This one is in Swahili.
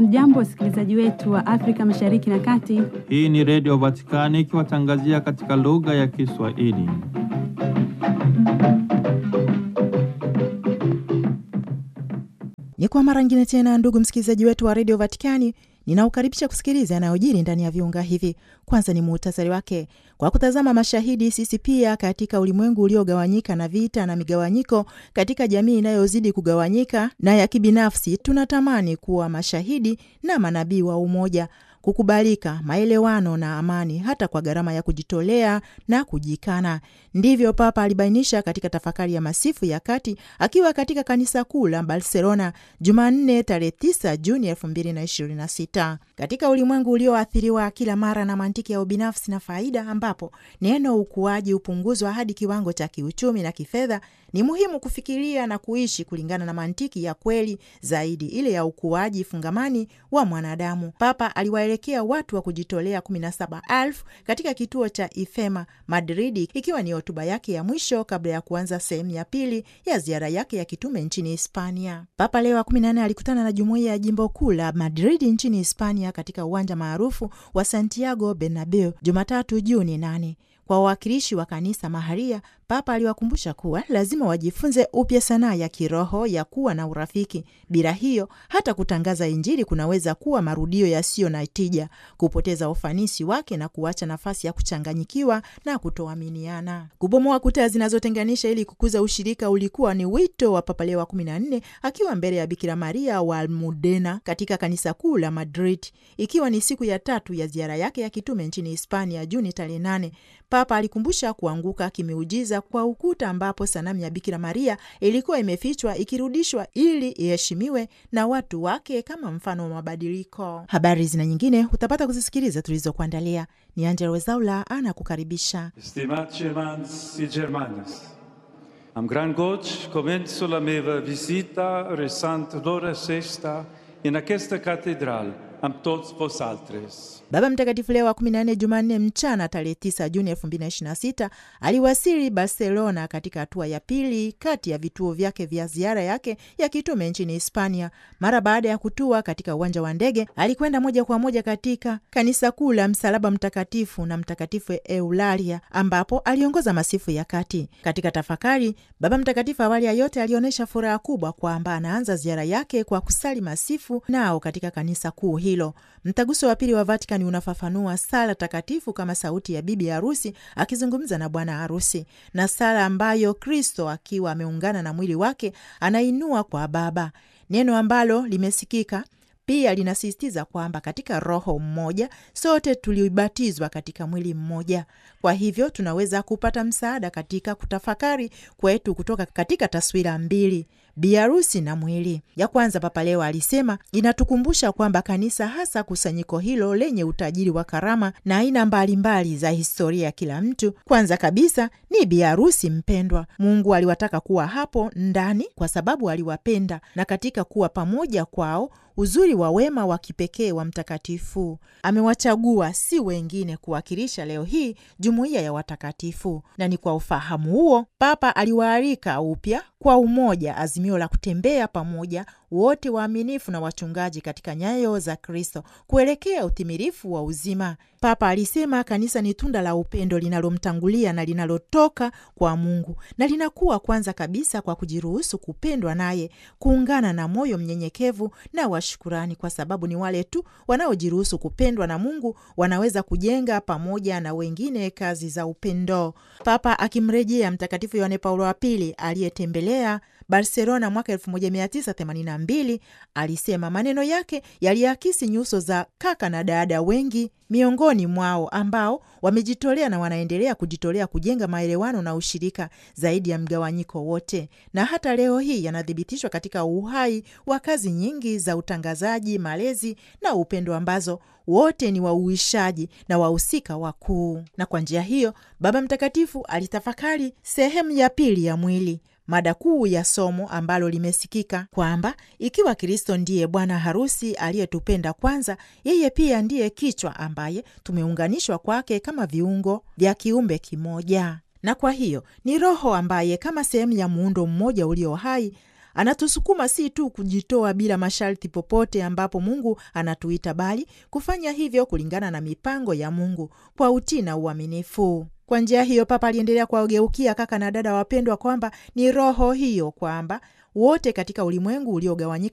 Hamjambo, wasikilizaji wetu wa Afrika Mashariki na Kati. Hii ni Redio Vatikani ikiwatangazia katika lugha ya Kiswahili. Ni kwa mara ngine tena, ndugu msikilizaji wetu wa redio Vatikani, ninaukaribisha kusikiliza yanayojiri ndani ya viunga hivi. Kwanza ni muhtasari wake. Kwa kutazama mashahidi, sisi pia katika ulimwengu uliogawanyika na vita na migawanyiko, katika jamii inayozidi kugawanyika na ya kibinafsi, tunatamani kuwa mashahidi na manabii wa umoja kukubalika, maelewano na amani, hata kwa gharama ya kujitolea na kujikana. Ndivyo Papa alibainisha katika tafakari ya masifu ya kati akiwa katika kanisa kuu la Barcelona Jumanne tarehe 9 Juni 2026. Katika ulimwengu ulioathiriwa kila mara na mantiki ya ubinafsi na faida, ambapo neno ukuaji hupunguzwa hadi kiwango cha kiuchumi na kifedha, ni muhimu kufikiria na kuishi kulingana na mantiki ya kweli zaidi, ile ya ukuaji fungamani wa mwanadamu. Papa aliwaelekea watu wa kujitolea 17,000 katika kituo cha Ifema Madridi, ikiwa ni hotuba yake ya mwisho kabla ya kuanza sehemu ya pili ya ziara yake ya kitume nchini Hispania. Papa Leo wa 14 alikutana na jumuiya ya jimbo kuu la Madridi nchini Hispania katika uwanja maarufu wa Santiago Bernabeu Jumatatu Juni 8. Kwa wawakilishi wa kanisa maharia, Papa aliwakumbusha kuwa lazima wajifunze upya sanaa ya kiroho ya kuwa na urafiki. Bila hiyo, hata kutangaza Injili kunaweza kuwa marudio yasiyo na tija, kupoteza ufanisi wake na kuacha nafasi ya kuchanganyikiwa na kutoaminiana. Kubomoa kuta zinazotenganisha ili kukuza ushirika ulikuwa ni wito wa Papa Leo wa 14 akiwa mbele ya Bikira Maria wa Almudena katika kanisa kuu la Madrid, ikiwa ni siku ya tatu ya ziara yake ya kitume nchini Hispania Juni tarehe 8. Papa alikumbusha kuanguka kimeujiza kwa ukuta ambapo sanamu ya Bikira Maria ilikuwa imefichwa ikirudishwa ili iheshimiwe na watu wake kama mfano wa mabadiliko. Habari zina nyingine utapata kuzisikiliza tulizokuandalia. Ni Angela Wezaula anakukaribisha. Stimați germans și germanes, am gran goci comenzo la meva visita resant l'ora sesta in aquesta catedral am toți vosaltres. Baba Mtakatifu Leo wa 14 Jumanne mchana tarehe 9 Juni 2026 aliwasili Barcelona katika hatua ya pili kati ya vituo vyake vya ziara yake ya kitume nchini Hispania. Mara baada ya kutua katika uwanja wa ndege, alikwenda moja kwa moja katika kanisa kuu la Msalaba Mtakatifu na Mtakatifu Eulalia ambapo aliongoza masifu ya kati. Katika tafakari, Baba Mtakatifu awali ya yote alionyesha furaha kubwa kwamba anaanza ziara yake kwa kusali masifu nao katika kanisa kuu hilo. Mtaguso wa pili wa Vatican unafafanua sala takatifu kama sauti ya bibi harusi akizungumza na bwana harusi, na sala ambayo Kristo akiwa ameungana na mwili wake anainua kwa Baba, neno ambalo limesikika pia linasisitiza kwamba katika Roho mmoja sote tulibatizwa katika mwili mmoja. Kwa hivyo tunaweza kupata msaada katika kutafakari kwetu kutoka katika taswira mbili biharusi na mwili. Ya kwanza, Papa Leo alisema inatukumbusha kwamba kanisa, hasa kusanyiko hilo lenye utajiri wa karama na aina mbalimbali za historia ya kila mtu, kwanza kabisa ni biharusi mpendwa. Mungu aliwataka kuwa hapo ndani kwa sababu aliwapenda, na katika kuwa pamoja kwao uzuri wa wema wa kipekee wa mtakatifu amewachagua si wengine kuwakilisha leo hii jumuiya ya watakatifu. Na ni kwa ufahamu huo Papa aliwaalika upya kwa umoja, azimio la kutembea pamoja wote waaminifu na wachungaji katika nyayo za Kristo kuelekea utimilifu wa uzima. Papa alisema kanisa ni tunda la upendo linalomtangulia na linalotoka kwa Mungu na linakuwa kwanza kabisa kwa kujiruhusu kupendwa naye, kuungana na moyo mnyenyekevu na wa shukurani, kwa sababu ni wale tu wanaojiruhusu kupendwa na Mungu wanaweza kujenga pamoja na wengine kazi za upendo. Papa akimrejea Mtakatifu Yohane Paulo wa Pili aliyetembelea Barcelona mwaka 1982 alisema maneno yake yaliakisi nyuso za kaka na dada wengi miongoni mwao ambao wamejitolea na wanaendelea kujitolea kujenga maelewano na ushirika zaidi ya mgawanyiko wote, na hata leo hii yanathibitishwa katika uhai wa kazi nyingi za utangazaji, malezi na upendo ambazo wote ni wauishaji na wahusika wakuu. Na kwa njia hiyo Baba Mtakatifu alitafakari sehemu ya pili ya mwili mada kuu ya somo ambalo limesikika kwamba ikiwa Kristo ndiye bwana harusi aliyetupenda kwanza, yeye pia ndiye kichwa ambaye tumeunganishwa kwake kama viungo vya kiumbe kimoja. Na kwa hiyo ni Roho ambaye kama sehemu ya muundo mmoja ulio hai Anatusukuma si tu kujitoa bila masharti popote ambapo Mungu anatuita, bali kufanya hivyo kulingana na mipango ya Mungu kwa utii na uaminifu. Kwa njia hiyo, Papa aliendelea kuwageukia kaka na dada wapendwa kwamba ni roho hiyo kwamba wote katika ulimwengu uliogawanyika